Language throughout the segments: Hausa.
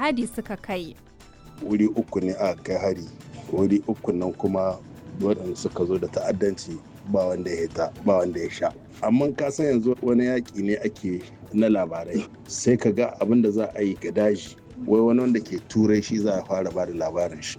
jihadi suka kai. wuri uku ne aka kai hari wuri uku nan kuma waɗanda suka zo da ta'addanci ba wanda ya hita ba wanda ya sha amma ka san yanzu wani yaƙi ne ake na labarai sai ka ga abin da za a yi ga daji wai wani wanda ke turai shi za a fara ba da labarin shi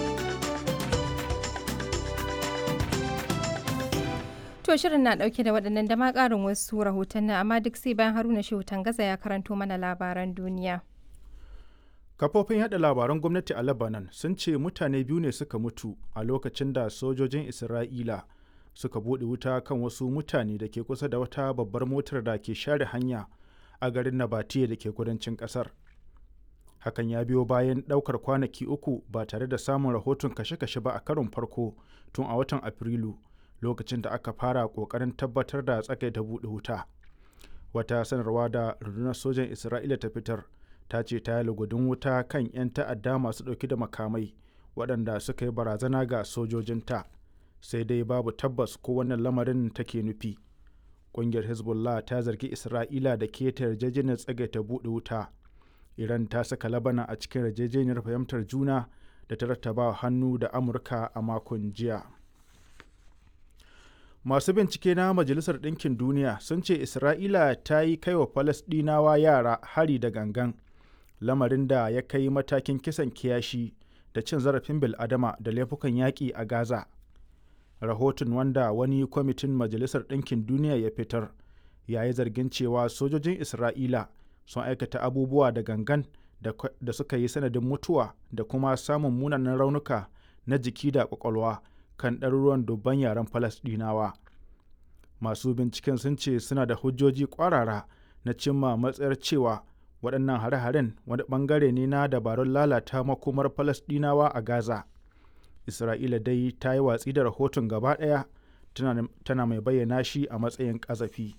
To shirin na dauke da waɗannan da ma ƙarin wasu rahotanni amma duk sai bayan Haruna Shehu Tangaza ya karanto mana labaran duniya. Kafofin yada labaran gwamnati a Lebanon sun ce mutane biyu ne suka mutu a lokacin da sojojin Isra'ila suka buɗe wuta kan wasu mutane da ke kusa da wata babbar motar da ke share hanya a garin Nabatiya da ke kudancin ƙasar. Hakan ya biyo bayan ɗaukar kwanaki uku ba tare da samun rahoton kashe-kashe ba a karon farko tun a watan Afrilu. lokacin da aka fara kokarin tabbatar da tsakaita buɗe wuta wata sanarwa da rundunar sojan isra'ila ta fitar ta ce ta yi lugudin wuta kan 'yan ta'adda masu ɗauki da makamai waɗanda suka yi barazana ga sojojinta sai dai babu tabbas ko wannan lamarin take nufi ƙungiyar hezbollah ta zargi isra'ila da keta yarjejeniyar tsagaita buɗe wuta iran ta saka labana a cikin yarjejeniyar fahimtar juna da ta rattaba hannu da amurka a makon jiya masu bincike na majalisar ɗinkin duniya sun ce isra'ila ta yi kai wa falasɗinawa yara hari da gangan lamarin da ya kai matakin kisan kiyashi da cin zarafin bil'adama da laifukan yaƙi a gaza rahoton wanda wani kwamitin majalisar ɗinkin duniya ya fitar ya yi zargin cewa sojojin isra'ila sun aikata abubuwa da gangan da suka yi sanadin mutuwa da kuma samun munanan raunuka na jiki da kwakwalwa kan ɗaruruwan dubban yaren falasɗinawa masu binciken sun ce suna da hujjoji ƙwarara na cimma matsayar cewa waɗannan hare-haren wani ɓangare ne na dabarun lalata makomar falasɗinawa a gaza isra'ila dai ta yi watsi da rahoton gaba ɗaya tana mai bayyana shi a matsayin ƙazafi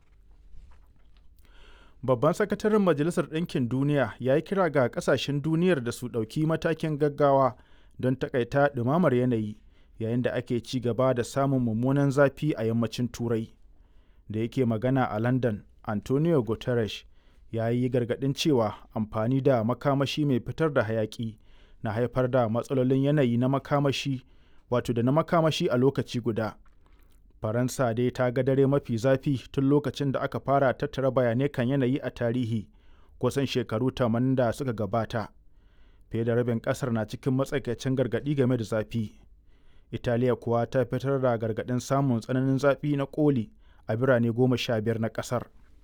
babban sakataren majalisar ɗinkin duniya ya yi kira ga ƙasashen duniyar da su ɗauki matakin gaggawa don takaita ɗumamar yanayi yayin da ake ci gaba da samun mummunan zafi a yammacin turai da yake magana a london antonio guterres ya yi gargaɗin cewa amfani da makamashi mai fitar da hayaƙi na haifar da matsalolin yanayi na makamashi wato da na makamashi a lokaci guda faransa dai ta ga dare mafi zafi tun lokacin da aka fara tattara bayanai kan yanayi a tarihi kusan shekaru 80 da suka gabata fiye da rabin ƙasar na cikin matsakaicin gargaɗi game da zafi italiya kuwa ta fitar da gargaɗin samun tsananin zafi na koli a birane goma sha biyar na ƙasar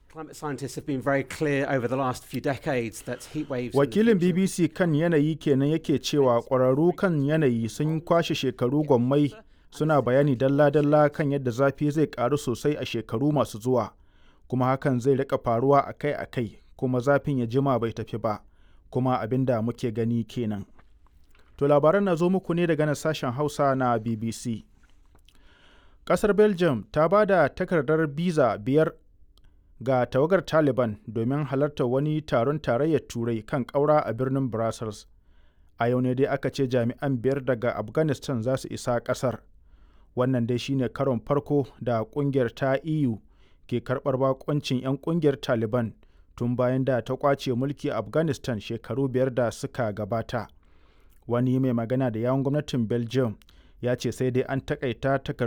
wakilin bbc kan yanayi kenan yake cewa ƙwararru kan yanayi sun kwashe shekaru gwammai suna bayani dalla-dalla kan yadda zafi zai ƙaru sosai a shekaru masu zuwa kuma hakan zai rika faruwa akai-akai kuma zafin ya jima bai tafi ba kuma abin da muke gani kenan To labaran na zo muku ne daga nan sashen Hausa na BBC. Ƙasar Belgium ta ba da takardar biza biyar ga tawagar Taliban domin halartar wani taron tarayyar Turai kan ƙaura a birnin Brussels. A yau ne dai aka ce jami'an biyar daga Afghanistan za su isa ƙasar. Wannan dai shine karon farko da ƙungiyar ta EU ke karɓar bakoncin 'yan ƙungiyar Taliban tun bayan da ta ƙwace mulki a Afghanistan shekaru biyar da suka gabata. wani mai magana da yawon gwamnatin belgium ya ce sai dai an takaita takardar